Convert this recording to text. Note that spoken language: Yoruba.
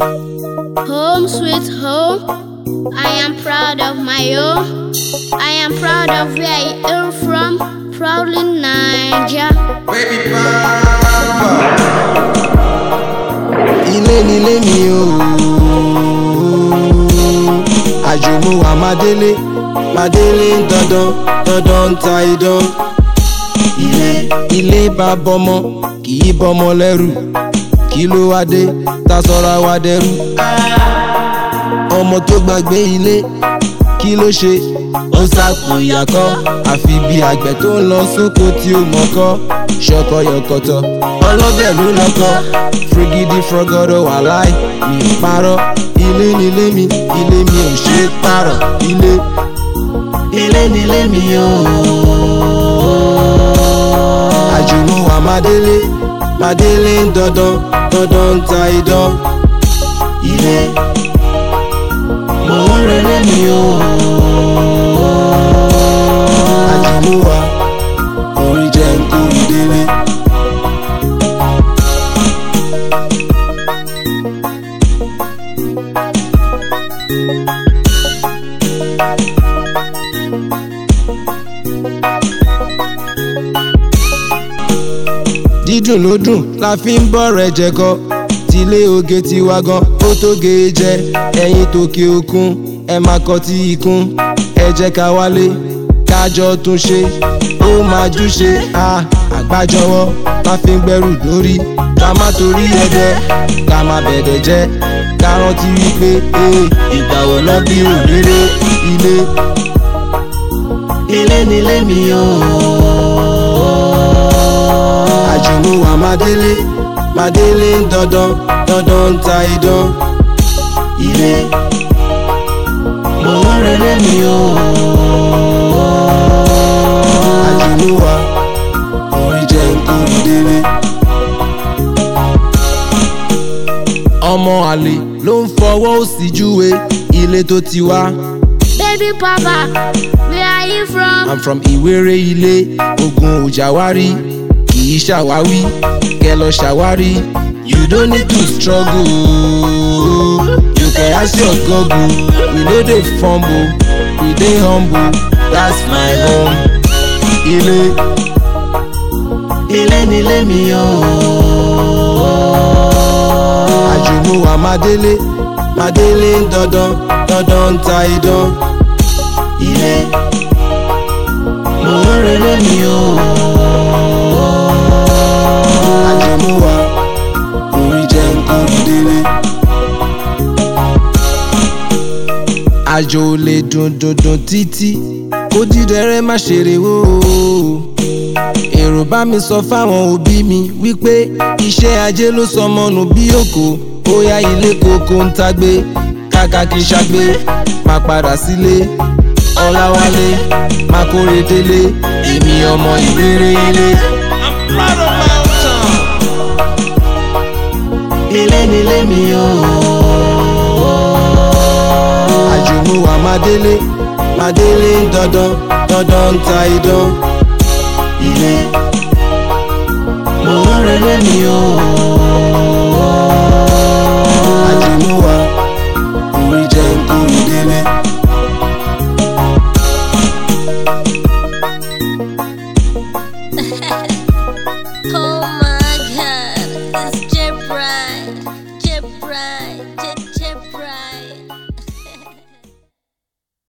Home sweet home. I am proud of my home. I am proud of where I hail from. Proudly Niger. ilé nílé mi o àjùmọ̀ wà má délé má délé dandan dandan ń ta idán ilé ilé bá bọmọ kì í bọmọ lẹ́rù kí ló wá dé ta sọ́ra wa dẹrú ọmọ tó gbàgbé ilé kí ló ṣe ó sàpò ìyàkọ́ àfi bí àgbẹ̀ tó ń lọ sóko tí ó mọ̀kọ́ ṣọkọ yọkọtọ ọlọ́bẹ̀ ló lọ́kọ́ frigidi frọgọdọ wà láì mi ò parọ́ ilé nílé mi ilé mi ò ṣe é pààrọ̀ ilé ilé nílé mi o àjùmọ̀ wà má délé má délé ń dandan dandan ń ta idán ilé mò ń relé mi o àjùmọ̀ wà orí jẹ́ ń kó ìdílé. dídùn ló dùn la fi ń bọ̀ rẹ̀ jẹ̀kọ tilé oge tiwa gan ó tó ge jẹ ẹyin tòkè òkun ẹ máa kọ tí ikún ẹ jẹ́ ká wálé kájọ tún ṣe ó máa júṣe a àgbájọwọ́ la fi ń gbẹ́rù dórí ká má torí ẹ̀dẹ̀ ká má bẹ̀dẹ̀ jẹ́ ká rántí wípé ee ìgbà wo náà bí òréré ilé ilé nílé mi ooo àjùmọ̀ wà má délé má délé ń dandan dandan ń ta idán ilé mò ń relé mi o àjùmọ̀ wà orin jẹ́ nǹkan délé. ọmọ àlè ló ń fọwọ́ òsì júwe ilé tó ti wá. Baby Papa, where are you from? I'm from Ìwéré ilé ogun òjàwárí kì í ṣàwáwí kẹ lọ ṣàwárí. You don't need to struggle you can ask your google we no dey fumble we dey humble that's my home. Ilé ilé nílé mi o. Àjùmọ̀ wà má délé má délé ń dandan dandan ń ta idán. Ilé mò ń relé mi o. Àjùmọ̀ wà orí jẹ́ nǹkan délé. Àjò ò lè dùn dùn dùn títí kó dídẹrẹ́ má ṣeré wò ó. Èrò bá mi sọ fáwọn òbí mi wípé iṣẹ́ ajé ló sọmọ nù bí òkò bóyá ilé koko ń tagbé kàkà kí n ṣàgbé má padà sílé ọláwálé má kórè délé èmi ọmọ ìrere ilé. ilé nílé mi o. àjùmọ̀ wà má délé má délé ń dandan dandan ń ta idán. ilé mò ń relé mi o. àjùmọ̀ wà orí jẹ́ nǹkan délé. Oh my god, it's J Bride, J Bride, J